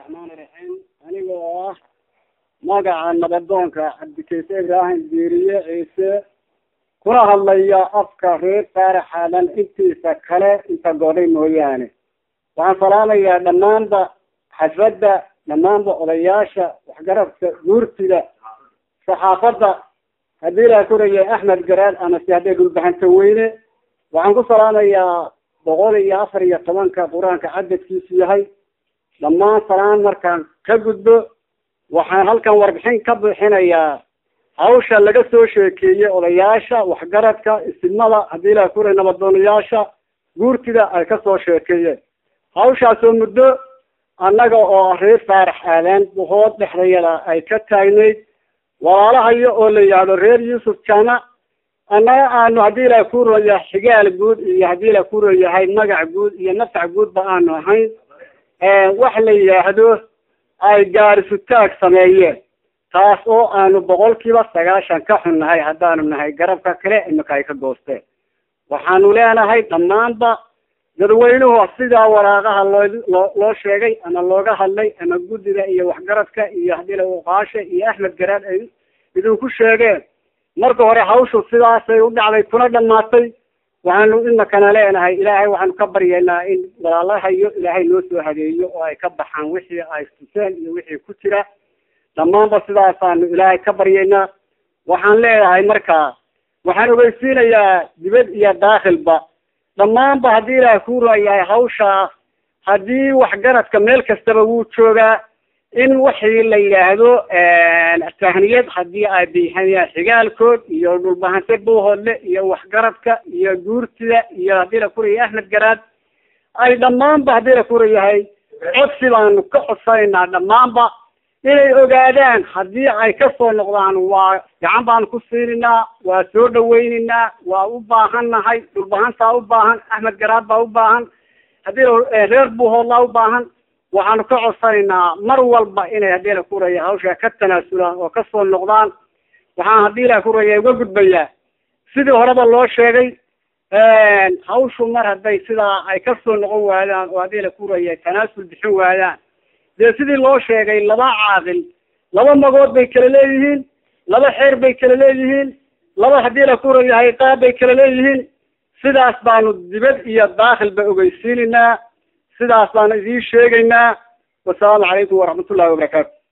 raxmaani raxiim aniga oo ah magaca nabadoonka cabdikayse ibraahim diiriye ciise kuna hadlaya afka reer faarax aadan intiisa kale inta goday mooyaane waxaan salaamayaa dhammaanba xafadda dhammaanba odayaasha waxgarabka guurtida saxaafadda haddii laa koraya axmed garaad ama si haddee dhulbaxanta weyne waxaan ku salaamayaa boqol iyo afar iyo tobanka qur-aanka cadadkiisu yahay dhammaan salaan markaan ka gudbo waxaan halkan warbixin ka bixinayaa hawsha laga soo sheekeeyey odayaasha waxgaradka isidmada haddii laa koray nabadoonayaasha guurtida ay kasoo sheekeeyeen hawshaasoo muddo annaga oo reer faarax aadan buhood dhexdayada ay ka taagnayd walaalahayo oo la yidhaahdo reer yuusuf jaamac annaga aanu haddii la ku roya xigaal guud iyo haddii la ku royahay magac guud iyo nafac guudba aanu ahayn wax la yidhaahdo ay gaarisutaag sameeyeen taas oo aanu boqolkiiba sagaashan ka xunnahay haddaanu nahay garabka kale imika ay ka goosteen waxaanu leenahay dhammaanba dadweynuhu sidaa waraaqaha loo loo loo sheegay ama looga hadlay ama guddida iyo waxgaradka iyo haddii la uqaasha iyo axmed garaad ay idinku sheegeen marka hore hawshu sidaasay u dhacday kuna dhamaatay waxaanu imakana leenahay ilaahay waxaanu ka baryaynaa in walaalahayo ilaahay noo soo hadeeyo oo ay ka baxaan wixii ay tuseen iyo wixii ku jira dhammaanba sidaasaanu ilaahay ka baryaynaa waxaan leedahay markaa waxaan ogeysiinayaa dibad iyo daakhilba dhammaanba haddii ilaahay ku rayahay hawsha haddii waxgaradka meel kastaba wuu joogaa in wixii la yidhaahdo tahniyad haddii ay bixiyaan xigaalkood iyo dhulbahante buuhoodle iyo waxgaradka iyo guurtida iyo haddii la kuraya axmed garaad ay dhammaanba haddii la kurayahay codsi baanu ka codsanaynaa dhammaanba inay ogaadaan haddii ay kasoo noqdaan waa gacan baanu ku siinaynaa waa soo dhaweynaynaa waa u baahan nahay dhulbahantaa u baahan axmed garaad baa u baahan haddii reer buuhoodlaa u baahan waxaanu ka codsanaynaa mar walba inay haddii la kuraya hawsha ka tanaasulaan oo kasoo noqdaan waxaan haddii la kuraya uga gudbayaa sidii horeba loo sheegay hawshu mar hadday sidaa ay kasoo noqon waayaan oo haddii la kuraya tanaasul bixin waayaan dee sidii loo sheegay laba caaqil laba magood bay kala leeyihiin laba xeer bay kala leeyihiin laba haddii la kurayahay qaab bay kala leeyihiin sidaas baanu dibad iyo daakhilba ogeysiinaynaa sidaas baanu idiin sheegaynaa wasalaamu calaykum waraxmatullahi wabarakaatu